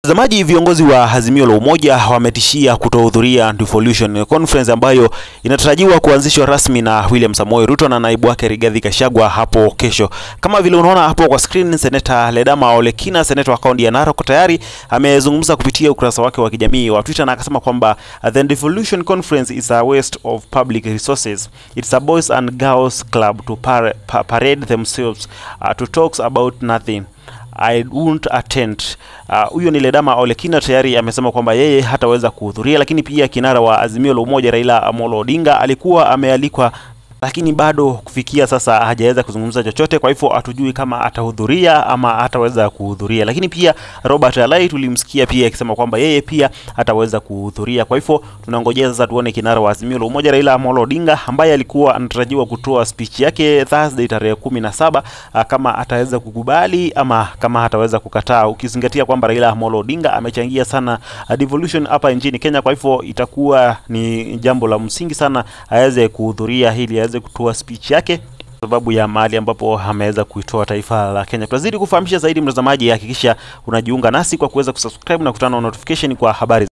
Watazamaji, viongozi wa Azimio la Umoja wametishia kutohudhuria devolution conference ambayo inatarajiwa kuanzishwa rasmi na William Samoei Ruto na naibu wake Rigathi Gachagua hapo kesho. Kama vile unaona hapo kwa screen, Seneta Ledama Ole Kina, seneta wa kaunti ya Narok, tayari amezungumza kupitia ukurasa wake wa kijamii wa Twitter na akasema kwamba the devolution conference is a waste of public resources. It's a boys and girls club to par pa parade themselves uh, to talks about nothing. I won't attend. Huyo uh, ni Ledama Ole Kina tayari amesema kwamba yeye hataweza kuhudhuria, lakini pia kinara wa Azimio la Umoja Raila Amolo Odinga alikuwa amealikwa lakini bado kufikia sasa hajaweza kuzungumza chochote. Kwa hivyo hatujui kama atahudhuria ama hataweza kuhudhuria. Lakini pia Robert Alai tulimsikia pia akisema kwamba yeye pia hataweza kuhudhuria. Kwa hivyo tunangojea sasa tuone kinara wa Azimio la Umoja Raila Amolo Odinga ambaye alikuwa anatarajiwa kutoa speech yake Thursday tarehe kumi na saba kama ataweza kukubali ama kama hataweza kukataa, ukizingatia kwamba Raila Amolo Odinga amechangia sana devolution hapa nchini Kenya. Kwa hivyo itakuwa ni jambo la msingi sana aweze kuhudhuria hili aweze kutoa speech yake sababu ya mahali ambapo ameweza kuitoa taifa la Kenya. Tutazidi kufahamisha zaidi, mtazamaji, hakikisha unajiunga nasi kwa kuweza kusubscribe na kutana na notification kwa habari